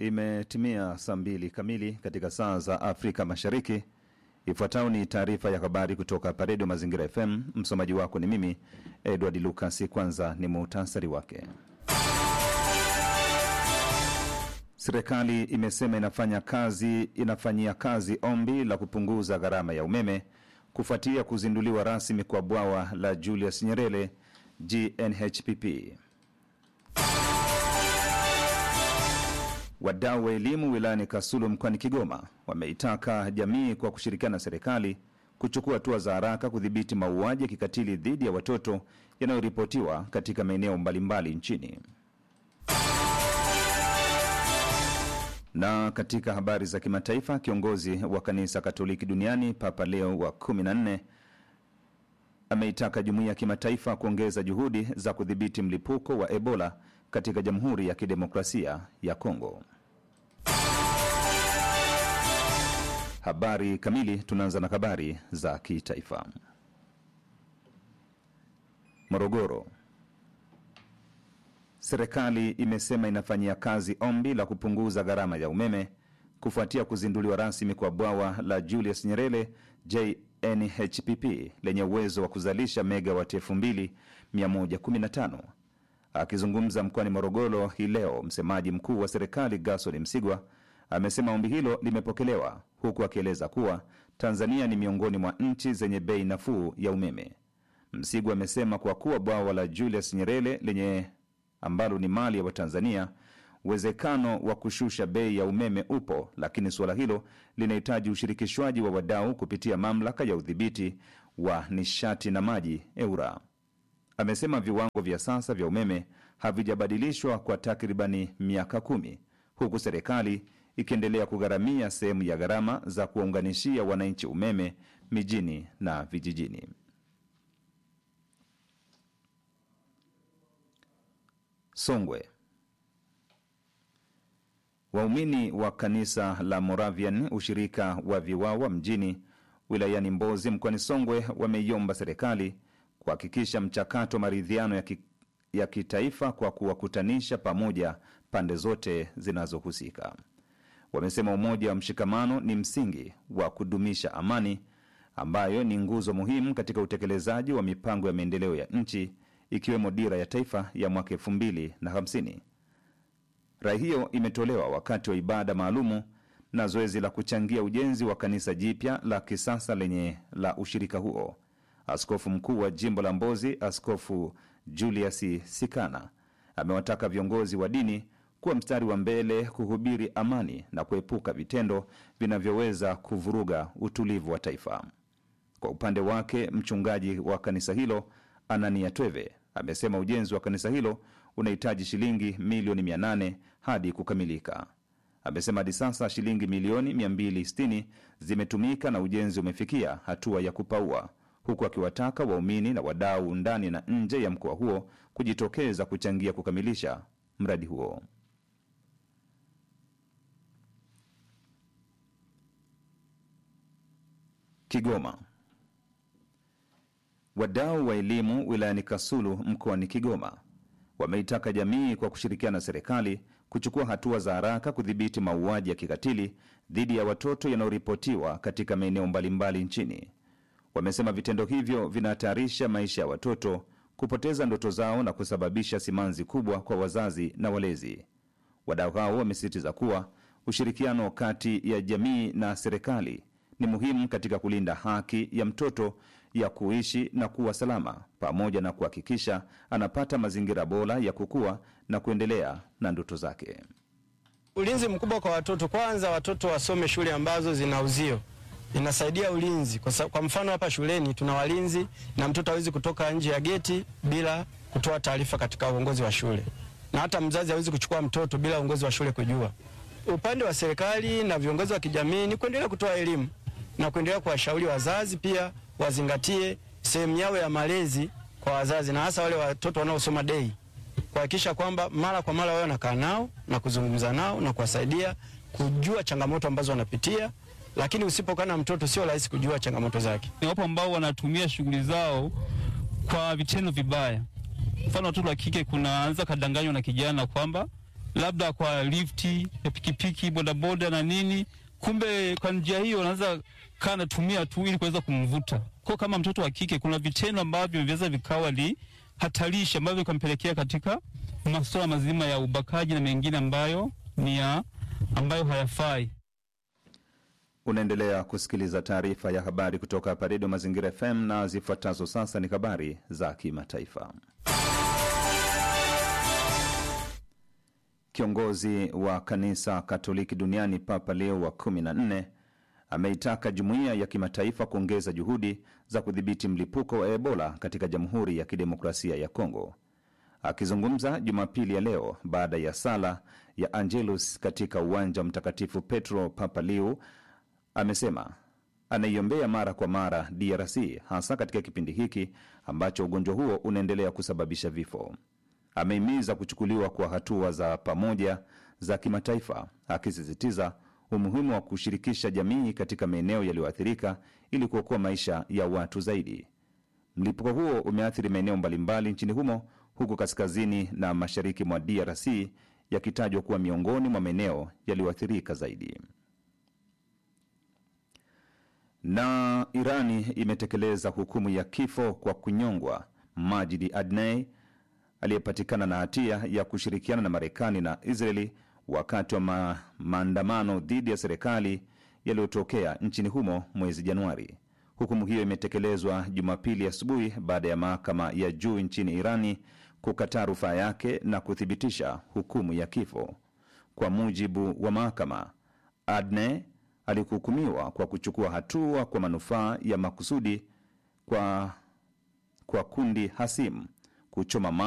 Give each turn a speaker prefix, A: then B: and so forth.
A: Imetimia saa mbili kamili katika saa za Afrika Mashariki. Ifuatayo ni taarifa ya habari kutoka hapa Redio Mazingira FM. Msomaji wako ni mimi Edward Lucas. Kwanza ni muhtasari wake. Serikali imesema inafanya kazi, inafanyia kazi ombi la kupunguza gharama ya umeme kufuatia kuzinduliwa rasmi kwa bwawa la Julius Nyerere GNHPP. Wadau wa elimu wilayani Kasulu mkoani Kigoma wameitaka jamii kwa kushirikiana na serikali kuchukua hatua za haraka kudhibiti mauaji ya kikatili dhidi ya watoto yanayoripotiwa katika maeneo mbalimbali nchini. Na katika habari za kimataifa, kiongozi wa kanisa Katoliki duniani Papa Leo wa 14 ameitaka jumuiya ya kimataifa kuongeza juhudi za kudhibiti mlipuko wa Ebola katika Jamhuri ya Kidemokrasia ya Kongo. Habari kamili. Tunaanza na habari za kitaifa. Morogoro. Serikali imesema inafanyia kazi ombi la kupunguza gharama ya umeme kufuatia kuzinduliwa rasmi kwa bwawa la Julius Nyerere JNHPP lenye uwezo wa kuzalisha megawati 2115. Akizungumza mkoani Morogoro hii leo, msemaji mkuu wa serikali Gaston Msigwa amesema ombi hilo limepokelewa, huku akieleza kuwa Tanzania ni miongoni mwa nchi zenye bei nafuu ya umeme. Msigwa amesema kwa kuwa bwawa la Julius Nyerere lenye ambalo ni mali ya Watanzania, uwezekano wa kushusha bei ya umeme upo, lakini suala hilo linahitaji ushirikishwaji wa wadau kupitia mamlaka ya udhibiti wa nishati na maji EURA. Amesema viwango vya sasa vya umeme havijabadilishwa kwa takribani miaka kumi, huku serikali ikiendelea kugharamia sehemu ya gharama za kuwaunganishia wananchi umeme mijini na vijijini. Songwe. Waumini wa kanisa la Moravian ushirika wa Viwawa mjini wilayani Mbozi mkoani Songwe wameiomba serikali kuhakikisha mchakato wa maridhiano ya, ki, ya kitaifa kwa kuwakutanisha pamoja pande zote zinazohusika. Wamesema umoja wa mshikamano ni msingi wa kudumisha amani ambayo ni nguzo muhimu katika utekelezaji wa mipango ya maendeleo ya nchi ikiwemo dira ya taifa ya mwaka elfu mbili na hamsini. Rai hiyo imetolewa wakati wa ibada maalumu na zoezi la kuchangia ujenzi wa kanisa jipya la kisasa lenye la ushirika huo. Askofu mkuu wa jimbo la Mbozi, Askofu Julius Sikana, amewataka viongozi wa dini kuwa mstari wa mbele kuhubiri amani na kuepuka vitendo vinavyoweza kuvuruga utulivu wa taifa. Kwa upande wake, mchungaji wa kanisa hilo Anania Tweve amesema ujenzi wa kanisa hilo unahitaji shilingi milioni 800 hadi kukamilika. Amesema hadi sasa shilingi milioni 260 zimetumika na ujenzi umefikia hatua ya kupaua, huku akiwataka waumini na wadau ndani na nje ya mkoa huo kujitokeza kuchangia kukamilisha mradi huo. Kigoma. Wadau wa elimu wilayani Kasulu mkoani Kigoma wameitaka jamii kwa kushirikiana na serikali kuchukua hatua za haraka kudhibiti mauaji ya kikatili dhidi ya watoto yanayoripotiwa katika maeneo mbalimbali nchini. Wamesema vitendo hivyo vinahatarisha maisha ya watoto, kupoteza ndoto zao na kusababisha simanzi kubwa kwa wazazi na walezi. Wadau hao wamesisitiza kuwa ushirikiano kati ya jamii na serikali ni muhimu katika kulinda haki ya mtoto ya kuishi na kuwa salama pamoja na kuhakikisha anapata mazingira bora ya kukua na kuendelea na ndoto zake.
B: Ulinzi mkubwa kwa watoto, kwanza watoto wasome shule ambazo zina uzio, inasaidia ulinzi kwa, kwa mfano hapa shuleni tuna walinzi na mtoto hawezi kutoka nje ya geti bila kutoa taarifa katika uongozi wa shule, na hata mzazi hawezi kuchukua mtoto bila uongozi wa shule kujua. Upande wa serikali na viongozi wa kijamii ni kuendelea kutoa elimu na kuendelea kuwashauri wazazi pia wazingatie sehemu yao ya malezi kwa wazazi na hasa wale watoto wanaosoma dei, kuhakikisha kwamba mara kwa mara wao wanakaa nao na kuzungumza nao na kuwasaidia kujua changamoto ambazo wanapitia, lakini usipokaa na mtoto sio rahisi kujua changamoto zake.
C: Ni wapo ambao wanatumia shughuli zao kwa vitendo vibaya. Mfano, watoto wa kike, kuna anza kadanganywa na kijana kwamba labda kwa lifti ya pikipiki, bodaboda na nini. Kumbe kwa njia hiyo anaweza kaa anatumia tu ili kuweza kumvuta. Kwa kama mtoto wa kike, kuna vitendo ambavyo vinaweza vikawa ni hatarishi ambavyo vikampelekea katika masuala mazima ya ubakaji na mengine ambayo ni ya ambayo hayafai.
A: Unaendelea kusikiliza taarifa ya habari kutoka hapa Redio Mazingira FM na zifuatazo sasa ni habari za kimataifa. Kiongozi wa kanisa Katoliki duniani Papa Leo wa 14 ameitaka jumuiya ya kimataifa kuongeza juhudi za kudhibiti mlipuko wa Ebola katika Jamhuri ya Kidemokrasia ya Kongo. Akizungumza Jumapili ya leo baada ya sala ya Angelus katika uwanja wa Mtakatifu Petro, Papa Leo amesema anaiombea mara kwa mara DRC hasa katika kipindi hiki ambacho ugonjwa huo unaendelea kusababisha vifo. Amehimiza kuchukuliwa kwa hatua za pamoja za kimataifa, akisisitiza umuhimu wa kushirikisha jamii katika maeneo yaliyoathirika ili kuokoa maisha ya watu zaidi. Mlipuko huo umeathiri maeneo mbalimbali nchini humo, huku kaskazini na mashariki mwa DRC yakitajwa kuwa miongoni mwa maeneo yaliyoathirika zaidi na Irani imetekeleza hukumu ya kifo kwa kunyongwa Majidi Adnei aliyepatikana na hatia ya kushirikiana na Marekani na Israeli wakati wa ma maandamano dhidi ya serikali yaliyotokea nchini humo mwezi Januari. Hukumu hiyo imetekelezwa Jumapili asubuhi baada ya mahakama ya juu nchini Irani kukataa rufaa yake na kuthibitisha hukumu ya kifo. Kwa mujibu wa mahakama, Adne alikuhukumiwa kwa kuchukua hatua kwa manufaa ya makusudi kwa, kwa kundi hasimu kuchoma